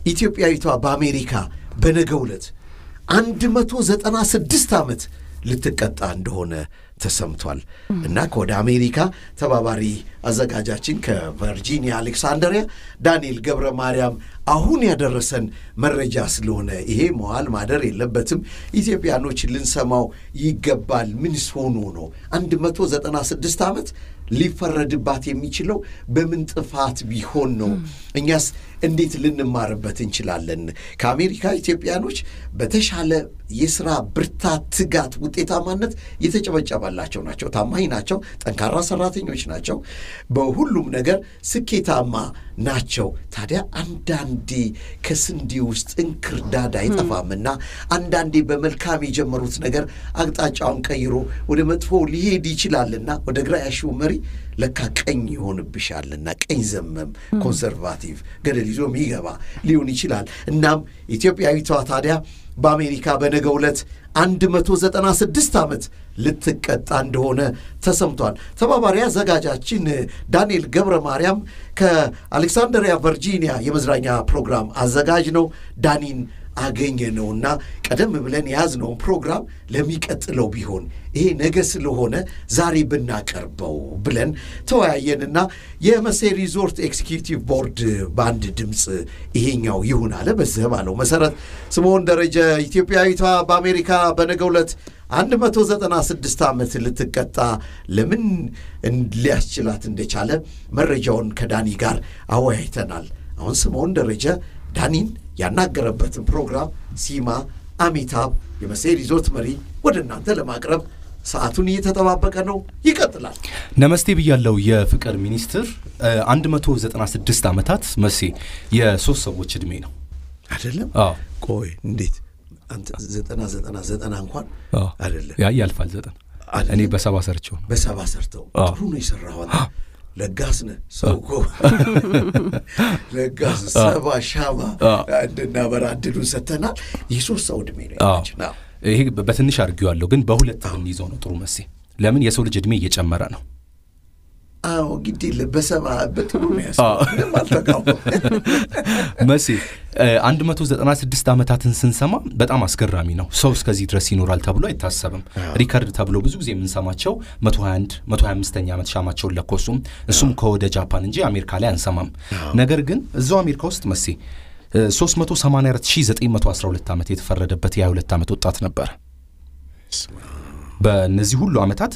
ኢትዮጵያዊቷ በአሜሪካ በነገው ዕለት አንድ መቶ ዘጠና ስድስት ዓመት ልትቀጣ እንደሆነ ተሰምቷል እና ከወደ አሜሪካ ተባባሪ አዘጋጃችን ከቨርጂኒያ አሌክሳንደሪያ ዳንኤል ገብረ ማርያም አሁን ያደረሰን መረጃ ስለሆነ ይሄ መዋል ማደር የለበትም፣ ኢትዮጵያኖች ልንሰማው ይገባል። ምንስ ሆኖ ነው አንድ መቶ ዘጠና ስድስት ዓመት ሊፈረድባት የሚችለው በምን ጥፋት ቢሆን ነው? እኛስ እንዴት ልንማርበት እንችላለን? ከአሜሪካ ኢትዮጵያኖች በተሻለ የስራ ብርታት፣ ትጋት፣ ውጤታማነት የተጨበጨበላቸው ናቸው። ታማኝ ናቸው። ጠንካራ ሰራተኞች ናቸው። በሁሉም ነገር ስኬታማ ናቸው። ታዲያ አንዳንዴ ከስንዴ ውስጥ እንክርዳድ አይጠፋምና አንዳንዴ በመልካም የጀመሩት ነገር አቅጣጫውን ቀይሮ ወደ መጥፎ ሊሄድ ይችላልና ወደ ግራ ያሺው መሪ ለካ ቀኝ ይሆንብሻልና ቀኝ ዘመም ኮንሰርቫቲቭ ገደል ይዞ የሚገባ ሊሆን ይችላል። እናም ኢትዮጵያዊቷ ታዲያ በአሜሪካ በነገው ዕለት 196 ዓመት ልትቀጣ እንደሆነ ተሰምቷል። ተባባሪ አዘጋጃችን ዳንኤል ገብረ ማርያም ከአሌክሳንድሪያ ቨርጂኒያ የመዝናኛ ፕሮግራም አዘጋጅ ነው። ዳኒን አገኘ ነውና ቀደም ብለን የያዝነውን ፕሮግራም ለሚቀጥለው ቢሆን ይሄ ነገ ስለሆነ ዛሬ ብናቀርበው ብለን ተወያየንና የመሴ ሪዞርት ኤክስኪዩቲቭ ቦርድ በአንድ ድምፅ ይሄኛው ይሁን አለ። በዚህ ባለው መሰረት ስምዖን ደረጀ ኢትዮጵያዊቷ በአሜሪካ በነገው ዕለት 196 ዓመት ልትቀጣ ለምን ሊያስችላት እንደቻለ መረጃውን ከዳኒ ጋር አወያይተናል። አሁን ስምዖን ደረጀ ዳኒን ያናገረበትን ፕሮግራም ሲማ አሚታብ የመሴ ሪዞርት መሪ ወደ እናንተ ለማቅረብ ሰዓቱን እየተጠባበቀ ነው። ይቀጥላል። ነመስቴ ብያለው። የፍቅር ሚኒስትር 196 ዓመታት መሴ የሶስት ሰዎች ዕድሜ ነው አይደለም? አዎ። ቆይ እንዴት አንተ ዘጠና ዘጠና ዘጠና እንኳን አዎ። አይደለም ያ ያልፋል ዘጠን አይደለም? እኔ በሰባ ሰርቸው ነው። በሰባ ሰርተው አዎ። ጥሩ ነው የሰራኸው አንተ። ለጋስ ነህ ሰው እኮ ለጋስ ሰባ ሻማ እንድናበራ እድሉን ሰጥተናል። የሶስት ሰው ዕድሜ ነው አዎ። ያለችን። አዎ። ይሄ በትንሽ አድርጌዋለሁ፣ ግን በሁለት ብንይዘው ነው ጥሩ መሴ። ለምን የሰው ልጅ ዕድሜ እየጨመረ ነው። አዎ ግድ የለም በሰባ በጥሩ ነው ያስ ምንም አልተቃወም መሴ 196 ዓመታትን ስንሰማ በጣም አስገራሚ ነው። ሰው እስከዚህ ድረስ ይኖራል ተብሎ አይታሰብም። ሪከርድ ተብሎ ብዙ ጊዜ የምንሰማቸው 121 125ኛ ዓመት ሻማቸውን ለኮሱም እሱም ከወደ ጃፓን እንጂ አሜሪካ ላይ አንሰማም። ነገር ግን እዛው አሜሪካ ውስጥ መሴ 384912 ዓመት የተፈረደበት የ22 ዓመት ወጣት ነበረ። በእነዚህ ሁሉ ዓመታት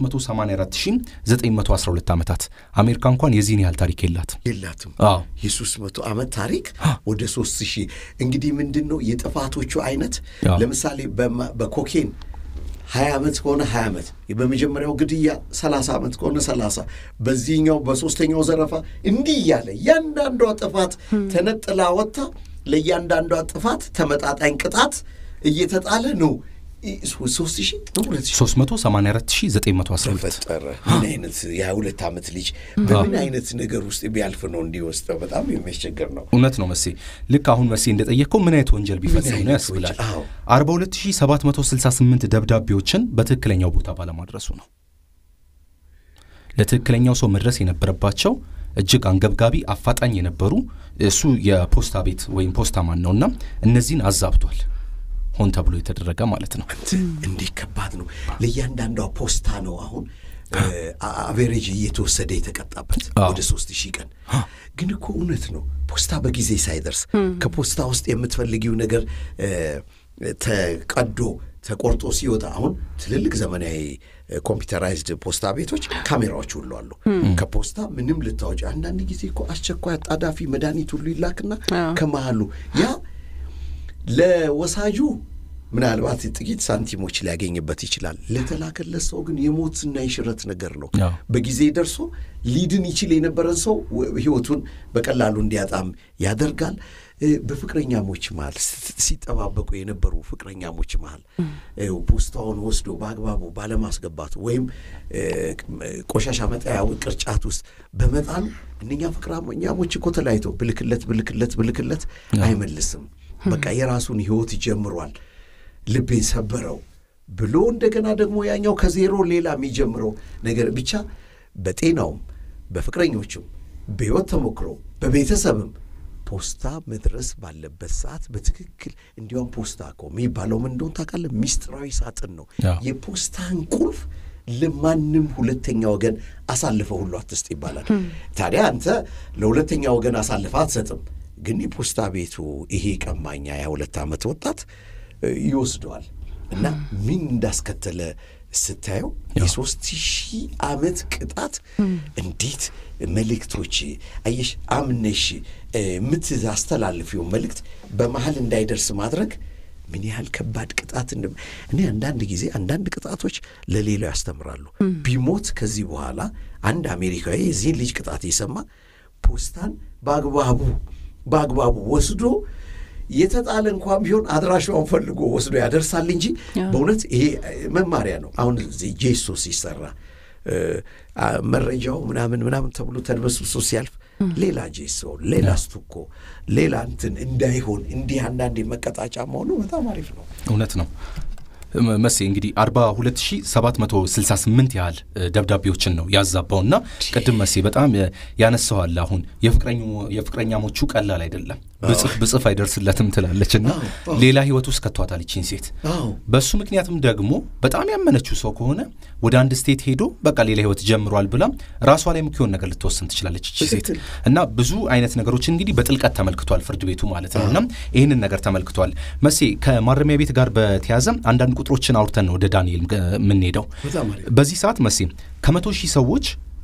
384912 ዓመታት አሜሪካ እንኳን የዚህን ያህል ታሪክ የላትም። የላትም አዎ የሶስት መቶ ዓመት ታሪክ ወደ ሶስት ሺህ እንግዲህ ምንድን ነው የጥፋቶቹ አይነት አዎ። ለምሳሌ በማ- በኮኬን ሀያ ዓመት ከሆነ ሀያ ዓመት በመጀመሪያው ግድያ ሰላሳ ዓመት ከሆነ ሰላሳ በዚህኛው በሶስተኛው ዘረፋ እንዲህ እያለ እያንዳንዷ ጥፋት ተነጥላ ወጥታ ለእያንዳንዷ ጥፋት ተመጣጣኝ ቅጣት እየተጣለ ነው ኢ- ሶስት ሺህ ነው ሁለት ሺህ 384912 ተፈጠረ ምን አይነት የሀያ ሁለት ዓመት ልጅ በምን አይነት ነገር ውስጥ ቢያልፍ ነው እንዲወስደው በጣም የሚያስቸግር ነው እውነት ነው መሴ። ልክ አሁን መሴ እንደጠየቅከው ምን አይነት ወንጀል ቢፈጽም ነው አይነት ያስብላል። ወንጀል? አዎ። 42768 ደብዳቤዎችን በትክክለኛው ቦታ ባለማድረሱ ነው። ለትክክለኛው ሰው መድረስ የነበረባቸው እጅግ አንገብጋቢ አፋጣኝ የነበሩ እሱ የፖስታ ቤት ወይም ፖስታ ማን ነውና እነዚህን አዛብቷል። ሆን ተብሎ የተደረገ ማለት ነው። እንዲህ ከባድ ነው ለእያንዳንዷ ፖስታ ነው አሁን አቬሬጅ እየተወሰደ የተቀጣበት አዎ። ወደ ሶስት ሺህ ቀን ግን እኮ እውነት ነው ፖስታ በጊዜ ሳይደርስ ከፖስታ ውስጥ የምትፈልጊው ነገር እ፣ ተቀዶ ተቆርጦ ሲወጣ አሁን ትልልቅ ዘመናዊ ኮምፒውተራይዝድ ፖስታ ቤቶች ካሜራዎች ሁሉ አሉ። ከፖስታ ምንም ልታወጪ አንዳንድ ጊዜ እኮ አስቸኳይ አጣዳፊ መድኃኒት ሁሉ ይላክና አዎ። ከመሃሉ ያ ለወሳጁ ምናልባት ጥቂት ሳንቲሞች ሊያገኝበት ይችላል። ለተላከለት ሰው ግን የሞትና የሽረት ነገር ነው። አዎ። በጊዜ ደርሶ ሊድን ይችል የነበረን ሰው ወ- ሕይወቱን በቀላሉ እንዲያጣም ያደርጋል። እ፣ በፍቅረኛሞች መሃል ስ- ሲጠባበቁ የነበሩ ፍቅረኛሞች መሃል እ፣ ፖስታውን ወስዶ በአግባቡ ባለማስገባቱ ወይም እ፣ ቆሻሻ መጣያ ቅርጫት ውስጥ በመጣሉ እነኛ ፍቅረኛሞች እኮ ተለያይተው ብልክለት ብልክለት ብልክለት አይመልስም። በቃ የራሱን ሕይወት ጀምሯል። ልቤን ሰበረው ብሎ እንደገና ደግሞ ያኛው ከዜሮ ሌላ የሚጀምረው ነገር ብቻ በጤናውም በፍቅረኞችም በሕይወት ተሞክሮ በቤተሰብም ፖስታ መድረስ ባለበት ሰዓት በትክክል እንዲያውም ፖስታ እኮ የሚባለው ምን እንደሆነ ታውቃለህ? ሚስጥራዊ ሳጥን ነው። አዎ። የፖስታን ቁልፍ ለማንም ሁለተኛ ወገን አሳልፈ ሁሉ አትስጥ ይባላል። ታዲያ አንተ ለሁለተኛ ወገን አሳልፈ አትሰጥም፣ ግን የፖስታ ቤቱ ይሄ ቀማኛ የሁለት ዓመት ወጣት እ፣ ይወስደዋል እና ምን እንዳስከተለ ስታየው የሶስት ሺህ ዓመት ቅጣት እንዴት መልእክቶች አየሽ አምነሽ እ፣ የምታስተላልፊው መልእክት በመሀል እንዳይደርስ ማድረግ ምን ያህል ከባድ ቅጣት እንደ እኔ አንዳንድ ጊዜ አንዳንድ ቅጣቶች ለሌላው ያስተምራሉ። ቢሞት ከዚህ በኋላ አንድ አሜሪካዊ የዚህን ልጅ ቅጣት የሰማ ፖስታን በአግባቡ በአግባቡ ወስዶ የተጣለ እንኳን ቢሆን አድራሻውን ፈልጎ ወስዶ ያደርሳል እንጂ በእውነት ይሄ መማሪያ ነው። አሁን እዚህ ጄሶ ሲሰራ እ፣ አ፣ መረጃው ምናምን ምናምን ተብሎ ተድበስብሶ ሲያልፍ ሌላ ጄሶ፣ ሌላ ስቱኮ፣ ሌላ እንትን እንዳይሆን እንዲህ አንዳንዴ መቀጣጫ መሆኑ በጣም አሪፍ ነው። እውነት ነው ም- መሴ እንግዲህ 42768 ያህል እ፣ ደብዳቤዎችን ነው ያዛባውና ቅድም መሴ በጣም እ፣ ያነሳዋል። አሁን የፍቅረኙ- የፍቅረኛሞቹ ቀላል አይደለም፣ ብጽፍ ብጽፍ አይደርስለትም ትላለች እና አዎ፣ አዎ። ሌላ ህይወት ውስጥ ከቷታል ይቺን ሴት። አዎ በሱ ምክንያትም ደግሞ በጣም ያመነችው ሰው ከሆነ ወደ አንድ ስቴት ሄዶ በቃ ሌላ ህይወት ጀምሯል ብላ ራሷ ላይ ምክሆን ነገር ልትወስን ትችላለች እቺ ሴት ትክክል። እና ብዙ አይነት ነገሮችን እንግዲህ በጥልቀት ተመልክቷል ፍርድ ቤቱ ማለት ነው። እና ይህንን ነገር ተመልክቷል። መሴ ከማረሚያ ቤት ጋር በተያዘ አንዳንድ ቁጥሮችን አውርተን ነው ወደ ዳንኤል እ፣ የምንሄደው። በጣም አሪፍ በዚህ ሰዓት መሴ ከመቶ ሺህ ሰዎች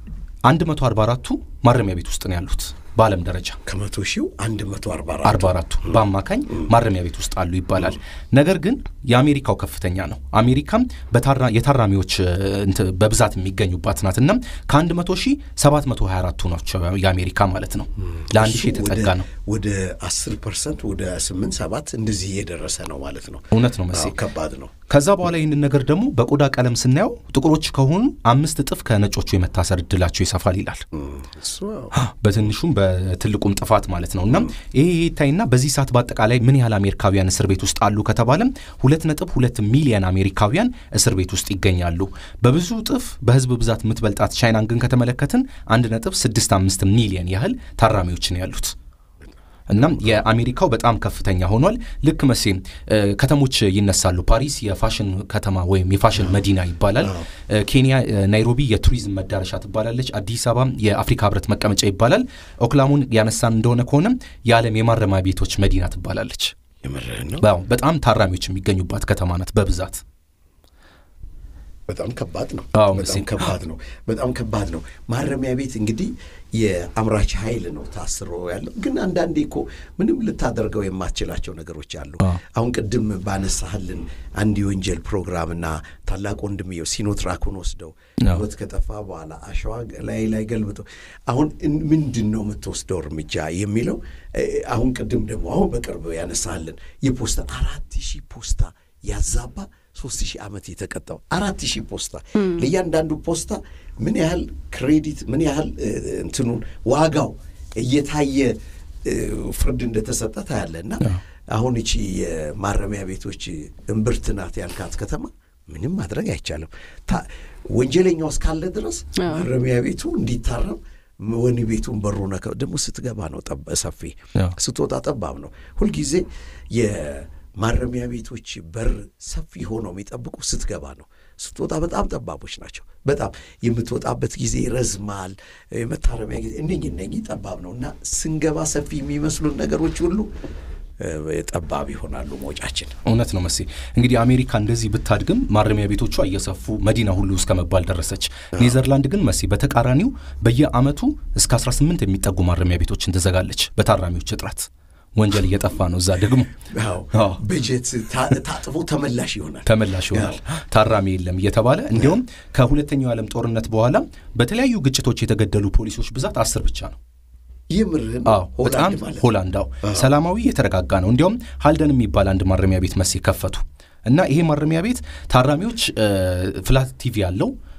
144ቱ ማረሚያ ቤት ውስጥ ነው ያሉት በዓለም ደረጃ ከመቶ ሺው አንድ መቶ አርባ አራት አርባ አራቱ በአማካኝ ማረሚያ ቤት ውስጥ አሉ ይባላል። ነገር ግን የአሜሪካው ከፍተኛ ነው። አሜሪካም በታራ- የታራሚዎች እ፣ እንት- በብዛት የሚገኙባት ናት እና ከአንድ መቶ ሺህ ሰባት መቶ ሀያ አራቱ ናቸው የአሜሪካ ማለት ነው። ለአንድ ሺህ የተጠጋ ነው። ወደ አስር ፐርሰንት ወደ ስምንት ሰባት እንደዚህ እየደረሰ ነው ማለት ነው። እውነት ነው መሴ። አዎ፣ ከባድ ነው። ከዛ በኋላ ይህንን ነገር ደግሞ በቆዳ ቀለም ስናየው ጥቁሮች ከሆኑ አምስት እጥፍ ከነጮቹ የመታሰር እድላቸው ይሰፋል ይላል። እሱ በትንሹም በትልቁም ጥፋት ማለት ነው። እና ይሄ ይሄ ይታይና በዚህ ሰዓት በአጠቃላይ ምን ያህል አሜሪካውያን እስር ቤት ውስጥ አሉ ከተባለም ሁለት ነጥብ ሁለት ሚሊዮን አሜሪካውያን እስር ቤት ውስጥ ይገኛሉ። በብዙ እጥፍ በህዝብ ብዛት የምትበልጣት ቻይናን ግን ከተመለከትን አንድ ነጥብ ስድስት አምስት ሚሊዮን ያህል ታራሚዎች ነው ያሉት። እናም የአሜሪካው በጣም ከፍተኛ ሆኗል። ልክ መሴ እ፣ ከተሞች ይነሳሉ። ፓሪስ የፋሽን ከተማ ወይም የፋሽን መዲና ይባላል። እ፣ ኬንያ እ፣ ናይሮቢ የቱሪዝም መዳረሻ ትባላለች። አዲስ አበባ የአፍሪካ ህብረት መቀመጫ ይባላል። ኦክላሙን ያነሳን እንደሆነ ከሆነ የዓለም የማረሚያ ቤቶች መዲና ትባላለች። የምርህን ነው። አዎ፣ በጣም ታራሚዎች የሚገኙባት ከተማ ናት በብዛት በጣም ከባድ ነው። አዎ፣ በጣም መቼም። ከባድ ነው። በጣም ከባድ ነው። ማረሚያ ቤት እንግዲህ የአምራች ኃይል ነው ታስሮ ያለው። ግን አንዳንዴ እኮ ምንም ልታደርገው የማትችላቸው ነገሮች አሉ። አዎ። አሁን ቅድም ባነሳህልን አንድ የወንጀል ፕሮግራምና ታላቅ ወንድምየው ሲኖትራኩን ወስደው አዎ። ህይወት ከጠፋ በኋላ አሸዋ ላይ ላይ ገልብጦ አሁን እን- ምንድን ነው የምትወስደው እርምጃ የሚለው እ፣ አሁን ቅድም ደግሞ አሁን በቅርብ ያነሳህልን የፖስታ አራት ሺህ ፖስታ ያዛባ ሶስት ሺህ ዓመት የተቀጣው አራት ሺህ ፖስታ ለእያንዳንዱ ፖስታ ምን ያህል ክሬዲት ምን ያህል እ፣ እንትኑን ዋጋው እየታየ እ፣ ፍርድ እንደተሰጠ ታያለ እና አሁን እቺ የማረሚያ ቤቶች እምብርት ናት ያልካት ከተማ ምንም ማድረግ አይቻልም። ታ- ወንጀለኛው እስካለ ድረስ ማረሚያ ቤቱ እንዲታረም ወህኒ ቤቱን በሩ ነከ ደግሞ ስትገባ ነው ጠብ ሰፊ አዎ። ስትወጣ ጠባብ ነው። ሁልጊዜ የማረሚያ ቤቶች በር ሰፊ ሆነው የሚጠብቁ ስትገባ ነው። ስትወጣ በጣም ጠባቦች ናቸው። በጣም የምትወጣበት ጊዜ ይረዝማል። የመታረሚያ ጊዜ እነኝህ እነኝህ ጠባብ ነው እና ስንገባ ሰፊ የሚመስሉን ነገሮች ሁሉ እ፣ ጠባብ ይሆናሉ መውጫችን። እውነት ነው መሴ። እንግዲህ አሜሪካ እንደዚህ ብታድግም ማረሚያ ቤቶቿ እየሰፉ መዲና ሁሉ እስከ መባል ደረሰች። ኔዘርላንድ ግን መሴ በተቃራኒው በየአመቱ እስከ 18 የሚጠጉ ማረሚያ ቤቶችን ትዘጋለች በታራሚዎች እጥረት። ወንጀል እየጠፋ ነው እዛ ደግሞ አዎ አዎ። በጀት ታ- ታጥፎ ተመላሽ ይሆናል። ተመላሽ ይሆናል። ታራሚ የለም እየተባለ እንዲሁም ከሁለተኛው የዓለም ጦርነት በኋላ በተለያዩ ግጭቶች የተገደሉ ፖሊሶች ብዛት አስር ብቻ ነው። ይምርህን አዎ በጣም ማለት ነው። ሆላንድ አዎ ሰላማዊ የተረጋጋ ነው። እንዲያውም ሀልደን የሚባል አንድ ማረሚያ ቤት መሴ ከፈቱ እና ይሄ ማረሚያ ቤት ታራሚዎች እ፣ ፍላት ቲቪ ያለው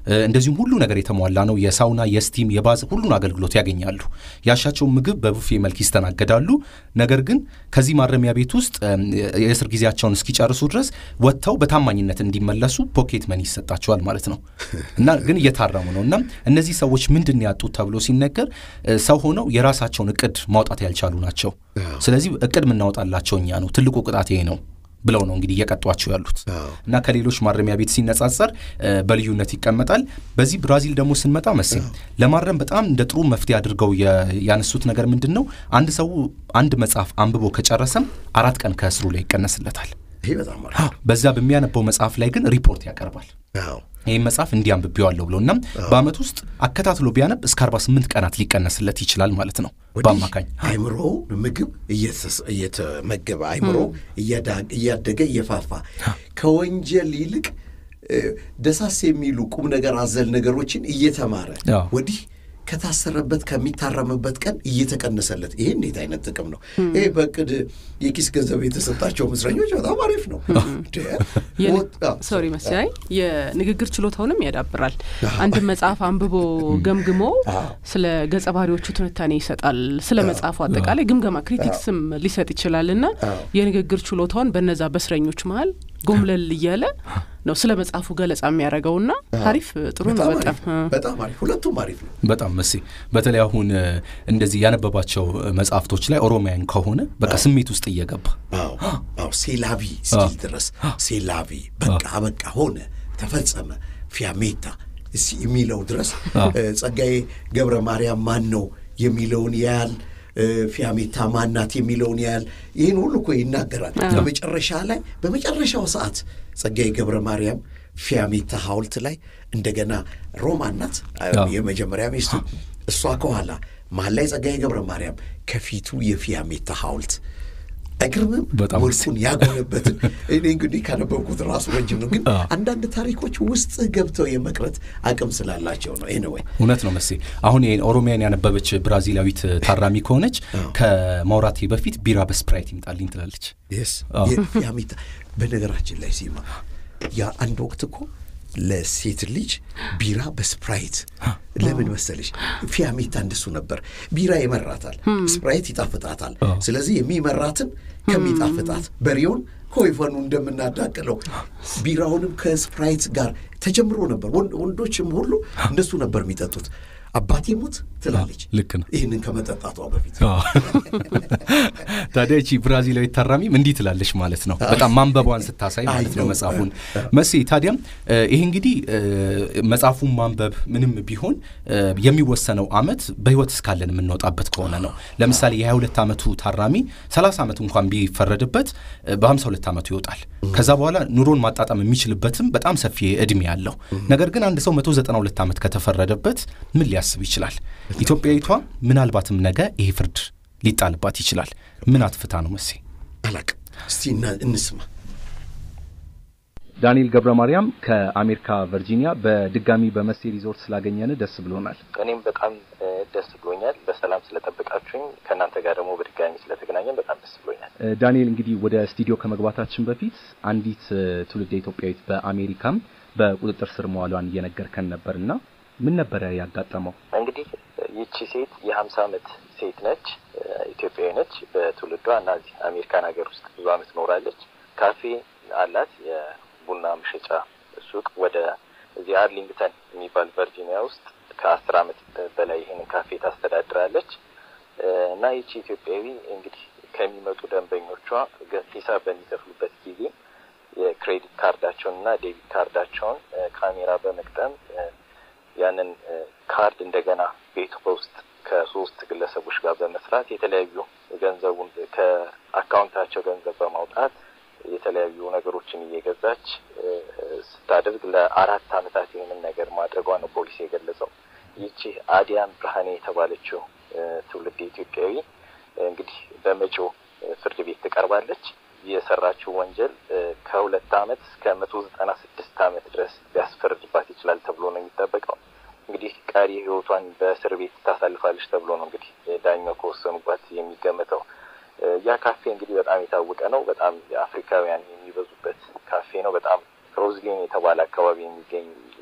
እንደዚሁም ሁሉ ነገር የተሟላ ነው። የሳውና፣ የስቲም፣ የባዝ ሁሉን አገልግሎት ያገኛሉ። ያሻቸውን ምግብ በቡፌ መልክ ይስተናገዳሉ። ነገር ግን ከዚህ ማረሚያ ቤት ውስጥ የእስር ጊዜያቸውን እስኪጨርሱ ድረስ ወጥተው በታማኝነት እንዲመለሱ ፖኬት መኒ ይሰጣቸዋል ማለት ነው እና ግን እየታረሙ ነው እና እነዚህ ሰዎች ምንድን ያጡት ተብሎ ሲነገር ሰው ሆነው የራሳቸውን እቅድ ማውጣት ያልቻሉ ናቸው። ስለዚህ እቅድ የምናወጣላቸው እኛ ነው። ትልቁ ቅጣት ይሄ ነው ብለው ነው እንግዲህ እየቀጧቸው ያሉት እና ከሌሎች ማረሚያ ቤት ሲነጻጸር በልዩነት ይቀመጣል። በዚህ ብራዚል ደግሞ ስንመጣ መሴ ለማረም በጣም እንደ ጥሩ መፍትሄ አድርገው ያነሱት ነገር ምንድን ነው? አንድ ሰው አንድ መጽሐፍ አንብቦ ከጨረሰም አራት ቀን ከእስሩ ላይ ይቀነስለታል። ይሄ በጣም በዛ በሚያነበው መጽሐፍ ላይ ግን ሪፖርት ያቀርባል። ይህም መጽሐፍ እንዲህ አንብቤዋለሁ ብሎ እና በአመት ውስጥ አከታትሎ ቢያነብ እስከ 48 ቀናት ሊቀነስለት ይችላል ማለት ነው በአማካኝ አይምሮ ምግብ እየተመገበ አይምሮ እያደገ እየፋፋ ከወንጀል ይልቅ ደሳስ የሚሉ ቁም ነገር አዘል ነገሮችን እየተማረ ወዲህ ከታሰረበት ከሚታረምበት ቀን እየተቀነሰለት ይሄ እንዴት አይነት ጥቅም ነው? ይሄ በእቅድ የኪስ ገንዘብ የተሰጣቸው እስረኞች በጣም አሪፍ ነው። ሶሪ መሳይ የንግግር ችሎታውንም ያዳብራል። አንድ መጽሐፍ አንብቦ ገምግሞ ስለ ገጸ ባህሪዎቹ ትንታኔ ይሰጣል። ስለ መጽሐፉ አጠቃላይ ግምገማ ክሪቲክስም ሊሰጥ ይችላል እና የንግግር ችሎታውን በነዛ በእስረኞች መሀል ጎምለል እያለ ነው ስለ መጽሐፉ ገለጻ የሚያደርገውና አሪፍ ጥሩ ነው። በጣም በጣም አሪፍ ሁለቱም አሪፍ ነው። በጣም መሴ በተለይ አሁን እንደዚህ ያነበባቸው መጽሐፍቶች ላይ ኦሮሚያን ከሆነ በቃ ስሜት ውስጥ እየገባ አዎ ሴላቪ እስኪል ድረስ ሴላቪ በቃ በቃ ሆነ ተፈጸመ ፊያሜታ የሚለው ድረስ ጸጋዬ ገብረ ማርያም ማን ነው የሚለውን ያያል። ፊያሜታ ማናት የሚለውን ያህል ይህን ሁሉ እኮ ይናገራል። በመጨረሻ ላይ በመጨረሻው ሰዓት ጸጋዬ ገብረ ማርያም ፊያሜታ ሐውልት ላይ እንደገና ሮማን ናት የመጀመሪያ ሚስቱ፣ እሷ ከኋላ መሀል ላይ ጸጋዬ ገብረ ማርያም ከፊቱ የፊያሜታ ሐውልት አይገርምም? መልኩን ያጎነበትን እኔ እንግዲህ ካነበብኩት ራሱ ረጅም ነው፣ ግን አንዳንድ ታሪኮች ውስጥ ገብተው የመቅረት አቅም ስላላቸው ነው። ይህ ወይ እውነት ነው መሴ። አሁን ኦሮሚያን ያነበበች ብራዚላዊት ታራሚ ከሆነች ከማውራቴ በፊት ቢራ በስፕራይት ይምጣልኝ ትላለች። ስ ፊያሜታ በነገራችን ላይ ሲማ ያ አንድ ወቅት እኮ ለሴት ልጅ ቢራ በስፕራይት ለምን መሰለሽ? ፊያሜታ እንደሱ ነበር። ቢራ ይመራታል፣ ስፕራይት ይጣፍጣታል። ስለዚህ የሚመራትን ከሚጣፍጣት በሬውን ከወይፈኑ እንደምናዳቅለው ቢራውንም ከስፕራይት ጋር ተጀምሮ ነበር። ወንዶችም ሁሉ እንደሱ ነበር የሚጠጡት። አባቴ ሙት ትላለች። ልክ ነው። ይህንን ከመጠጣቷ በፊት ታዲያ ይቺ ብራዚላዊት ታራሚም እንዲህ ትላለች ማለት ነው። በጣም ማንበቧን ስታሳይ ማለት ነው መጽሐፉን መሴ። ታዲያም ይሄ እንግዲህ መጽሐፉን ማንበብ ምንም ቢሆን የሚወሰነው አመት በህይወት እስካለን የምንወጣበት ከሆነ ነው። ለምሳሌ የ22 ዓመቱ ታራሚ 30 ዓመት እንኳን ቢፈረድበት በ52 ዓመቱ ይወጣል። ከዛ በኋላ ኑሮን ማጣጣም የሚችልበትም በጣም ሰፊ እድሜ አለው። ነገር ግን አንድ ሰው 192 ዓመት ከተፈረደበት ምን ሊያስብ ይችላል? ኢትዮጵያዊቷ ምናልባትም ነገ ይሄ ፍርድ ሊጣልባት ይችላል። ምን አትፍታ ነው መሴ? አላቅ እስቲ እንስማ። ዳንኤል ገብረ ማርያም ከአሜሪካ ቨርጂኒያ፣ በድጋሚ በመሴ ሪዞርት ስላገኘን ደስ ብሎናል። እኔም በጣም ደስ ብሎኛል። በሰላም ስለጠበቃችሁኝ ከእናንተ ጋር ደግሞ በድጋሚ ስለተገናኘን በጣም ደስ ብሎኛል። ዳንኤል እንግዲህ ወደ ስቱዲዮ ከመግባታችን በፊት አንዲት ትውልደ ኢትዮጵያዊት በአሜሪካም በቁጥጥር ስር መዋሏን እየነገርከን ነበርና ምን ነበረ ያጋጠመው? እንግዲህ ይቺ ሴት የሀምሳ ዓመት ሴት ነች። ኢትዮጵያዊ ነች በትውልዷ እና እዚህ አሜሪካን ሀገር ውስጥ ብዙ ዓመት ኖራለች። ካፌ አላት፣ የቡና መሸጫ ሱቅ ወደ እዚህ አርሊንግተን የሚባል ቨርጂኒያ ውስጥ ከአስር ዓመት በላይ ይህንን ካፌ ታስተዳድራለች እና ይቺ ኢትዮጵያዊ እንግዲህ ከሚመጡ ደንበኞቿ ሂሳብ በሚከፍሉበት ጊዜ የክሬዲት ካርዳቸውን እና ዴቢት ካርዳቸውን ካሜራ በመቅጠም ያንን ካርድ እንደገና ቤቱ በውስጥ ከሶስት ግለሰቦች ጋር በመስራት የተለያዩ ገንዘቡን ከአካውንታቸው ገንዘብ በማውጣት የተለያዩ ነገሮችን እየገዛች ስታደርግ ለአራት ዓመታት ይህንን ነገር ማድረጓ ነው ፖሊስ የገለጸው። ይቺ አዲያን ብርሃኔ የተባለችው ትውልድ ኢትዮጵያዊ እንግዲህ በመጪው ፍርድ ቤት ትቀርባለች። የሰራችው ወንጀል ከሁለት ዓመት እስከ መቶ ዘጠና ስድስት ዓመት ድረስ ሊያስፈርድባት ይችላል ተብሎ ነው የሚጠበቀው። እንግዲህ ቀሪ ሕይወቷን በእስር ቤት ታሳልፋለች ተብሎ ነው እንግዲህ ዳኛው ከወሰኑባት የሚገመተው። ያ ካፌ እንግዲህ በጣም የታወቀ ነው። በጣም የአፍሪካውያን የሚበዙበት ካፌ ነው። በጣም ሮዝሊን የተባለ አካባቢ የሚገኝ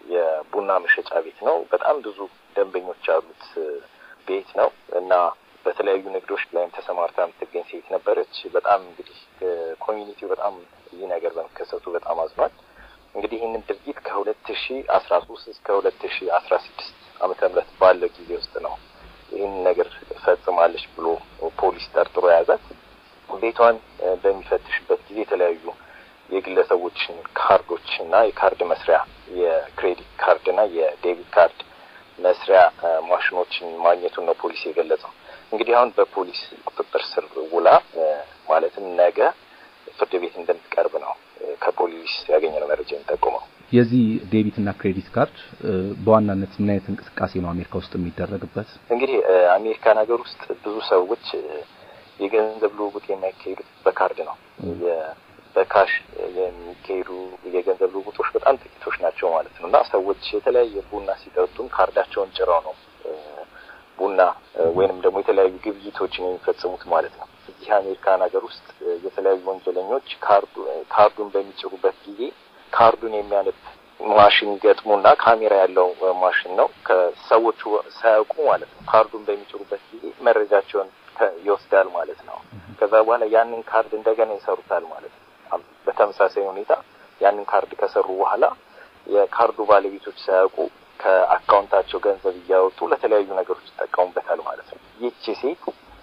የቡና መሸጫ ቤት ነው። በጣም ብዙ ደንበኞች ያሉት ቤት ነው እና በተለያዩ ንግዶች ላይም ተሰማርታ የምትገኝ ሴት ነበረች። በጣም እንግዲህ ኮሚኒቲው በጣም ይህ ነገር በመከሰቱ በጣም አዝኗል። እንግዲህ ይህንን ድርጊት ከሁለት ሺ አስራ ሶስት እስከ ሁለት ሺ አስራ ስድስት ዓመተ ምህረት ባለው ጊዜ ውስጥ ነው ይህንን ነገር ፈጽማለች ብሎ ፖሊስ ጠርጥሮ የያዛት። ቤቷን በሚፈትሽበት ጊዜ የተለያዩ የግለሰቦችን ካርዶች እና የካርድ መስሪያ የክሬዲት ካርድ እና የዴቢት ካርድ መስሪያ ማሽኖችን ማግኘቱን ነው ፖሊስ የገለጸው። እንግዲህ አሁን በፖሊስ ቁጥጥር ስር ውላ ማለትም ነገ ፍርድ ቤት እንደምትቀርብ ነው ከፖሊስ ያገኘነው መረጃ የሚጠቁመው። የዚህ ዴቢት እና ክሬዲት ካርድ በዋናነት ምን አይነት እንቅስቃሴ ነው አሜሪካ ውስጥ የሚደረግበት? እንግዲህ አሜሪካን ሀገር ውስጥ ብዙ ሰዎች የገንዘብ ልውውጥ የሚያካሂዱት በካርድ ነው። በካሽ የሚካሄዱ የገንዘብ ልውውጦች በጣም ጥቂቶች ናቸው ማለት ነው እና ሰዎች የተለያየ ቡና ሲጠጡም ካርዳቸውን ጭረው ነው ቡና ወይንም ደግሞ የተለያዩ ግብይቶችን የሚፈጽሙት ማለት ነው። እዚህ አሜሪካን ሀገር ውስጥ የተለያዩ ወንጀለኞች ካርዱን በሚጭሩበት ጊዜ ካርዱን የሚያነብ ማሽን ገጥሙና ካሜራ ያለው ማሽን ነው። ከሰዎቹ ሳያውቁ ማለት ነው ካርዱን በሚጭሩበት ጊዜ መረጃቸውን ይወስዳል ማለት ነው። ከዛ በኋላ ያንን ካርድ እንደገና ይሰሩታል ማለት ነው። በተመሳሳይ ሁኔታ ያንን ካርድ ከሰሩ በኋላ የካርዱ ባለቤቶች ሳያውቁ ከአካውንታቸው ገንዘብ እያወጡ ለተለያዩ ነገሮች ይጠቀሙበታል ማለት ነው። ይቺ ሴት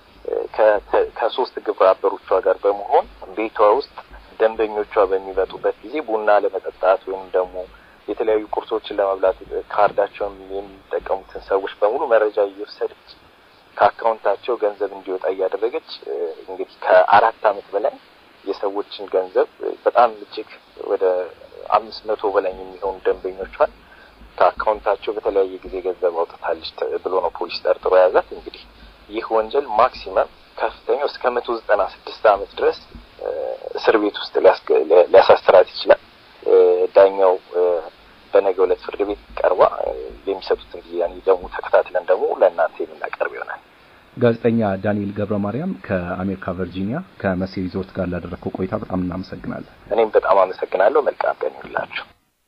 ከሶስት ግብረ አበሮቿ ጋር በመሆን ቤቷ ውስጥ ደንበኞቿ በሚመጡበት ጊዜ ቡና ለመጠጣት ወይም ደግሞ የተለያዩ ቁርሶችን ለመብላት ካርዳቸውን የሚጠቀሙትን ሰዎች በሙሉ መረጃ እየወሰደች ከአካውንታቸው ገንዘብ እንዲወጣ እያደረገች እንግዲህ ከአራት ዓመት በላይ የሰዎችን ገንዘብ በጣም እጅግ ወደ አምስት መቶ በላይ የሚሆኑ ደንበኞቿን ከአካውንታቸው በተለያየ ጊዜ ገንዘብ አውጥታለች ብሎ ነው ፖሊስ ጠርጥሮ የያዛት። እንግዲህ ይህ ወንጀል ማክሲመም ከፍተኛው እስከ መቶ ዘጠና ስድስት ዓመት ድረስ እስር ቤት ውስጥ ሊያሳስራት ይችላል። ዳኛው በነገው ዕለት ፍርድ ቤት ቀርባ የሚሰጡትን ጊዜ ደግሞ ተከታትለን ደግሞ ለእናንተ የምናቀርብ ይሆናል። ጋዜጠኛ ዳንኤል ገብረ ማርያም ከአሜሪካ ቨርጂኒያ ከመሴ ሪዞርት ጋር ላደረግከው ቆይታ በጣም እናመሰግናለን። እኔም በጣም አመሰግናለሁ። መልካም ቀን ይሁንላችሁ።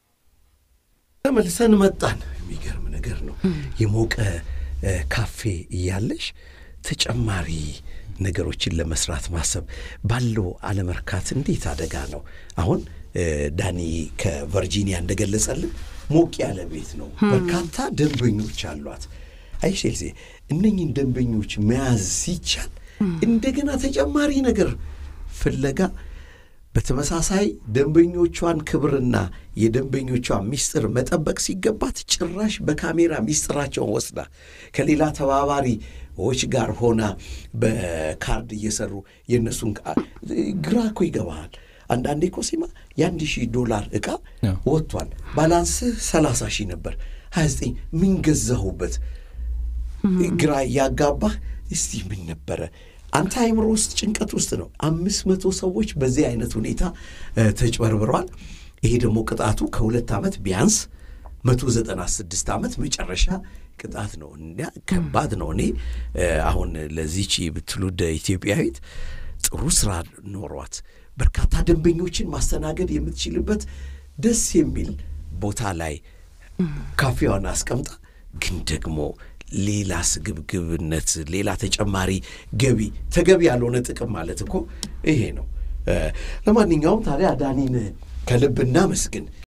ተመልሰን መጣን። የሚገርም ነገር ነው። የሞቀ ካፌ እያለሽ ተጨማሪ ነገሮችን ለመስራት ማሰብ ባለው አለመርካት እንዴት አደጋ ነው። አሁን ዳኒ ከቨርጂኒያ እንደገለጸልን ሞቅ ያለ ቤት ነው። በርካታ ደንበኞች አሏት። አይሼልሴ እነኝን ደንበኞች መያዝ ሲቻል እንደገና ተጨማሪ ነገር ፍለጋ በተመሳሳይ ደንበኞቿን ክብርና የደንበኞቿን ሚስጥር መጠበቅ ሲገባት ጭራሽ በካሜራ ሚስጥራቸውን ወስዳ ከሌላ ተባባሪዎች ጋር ሆና በካርድ እየሰሩ የእነሱን ግራ እኮ ይገባሃል። አንዳንዴ እኮ ሲማ የአንድ ሺህ ዶላር ዕቃ ወጥቷል። ባላንስህ ሰላሳ ሺህ ነበር ሀያ ዘጠኝ ምን ገዛሁበት ግራ ያጋባህ። እስቲ ምን ነበረ አንተ አይምሮ ውስጥ ጭንቀት ውስጥ ነው። አምስት መቶ ሰዎች በዚህ አይነት ሁኔታ ተጭበርብረዋል። ይሄ ደግሞ ቅጣቱ ከሁለት ዓመት ቢያንስ መቶ ዘጠና ስድስት ዓመት መጨረሻ ቅጣት ነው። እና ከባድ ነው። እኔ አሁን ለዚች ብትሉደ ኢትዮጵያዊት ጥሩ ስራ ኖሯት በርካታ ደንበኞችን ማስተናገድ የምትችልበት ደስ የሚል ቦታ ላይ ካፌዋን አስቀምጣ ግን ደግሞ ሌላ ስግብግብነት፣ ሌላ ተጨማሪ ገቢ፣ ተገቢ ያልሆነ ጥቅም ማለት እኮ ይሄ ነው። ለማንኛውም ታዲያ ዳኒን ከልብ እናመስግን።